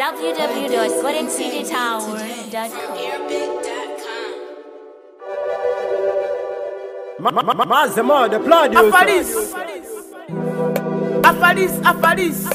www.goldencitytower.com. Mazema, the producer. Afaris. Afaris, Afaris.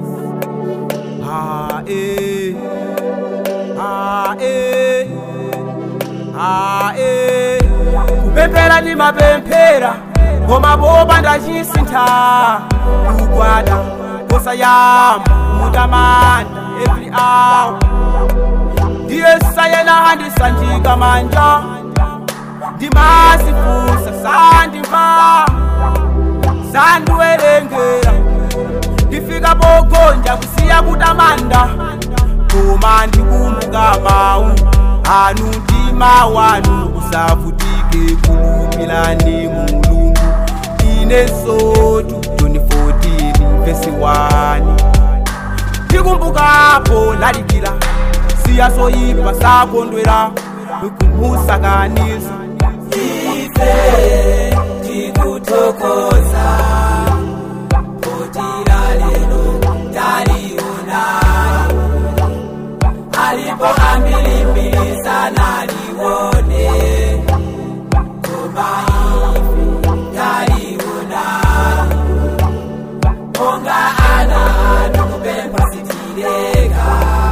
Ah, eh. Ah, eh. Ah, eh. kupemphera ndi mapemphera koma boba ndachisintha kugwada kosayamba mutamanda every hour ndiye sayena handisanjika manja ndimasifusa sandimva sandiwerengera ndifika pogonja kusiya kutamanda koma ndikumbuka mawu anu mtima wanu usavutike kulumilani mulungu inesotu 2014 vesi 1 ndikumbukapo lalikira siya soyipa sakondwera kumusakaniza ife tikuthokoza potira lero talionani alipo ambilimbili sana liwone koma ife talionani onga ana anu kupemba sitireka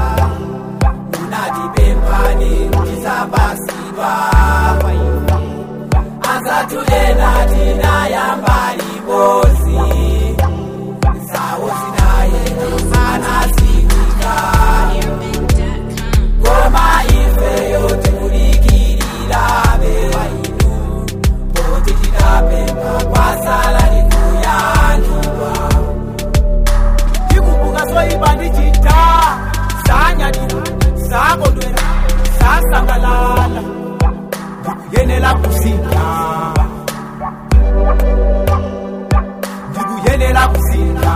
munatipempani tisabasidwa kwa ife azatulena tinayamba libosi zawo zinaye anasikika koma ifeyo tikulikilira bewa inu poti tidapemba kwasala likuyanjulwa ndikumbuka soyipa ndichita sanyadira sakondwera sasangalala ndikuyenela kusinda ndikuyenela kusinda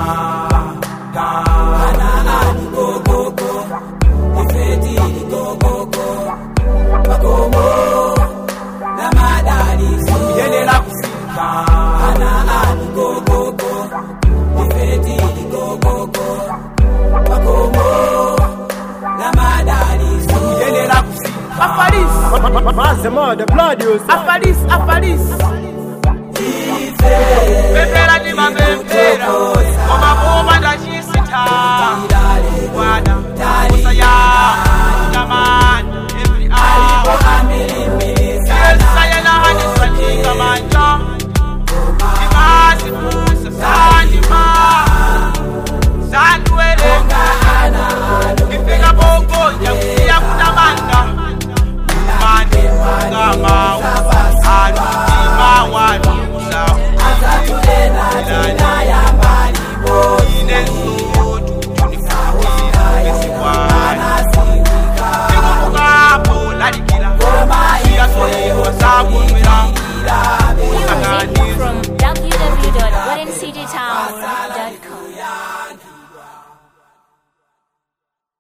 ana anikokoko ifetili kokoko makomo na madaliso ndikuyenela kusinda ana anikokoko ifetili kokoko makomo na madaliso ndikuyenela kusinda afarisi Mazema, the producer. afaris afaris pempera ndi mapempera koma koma ndachisitha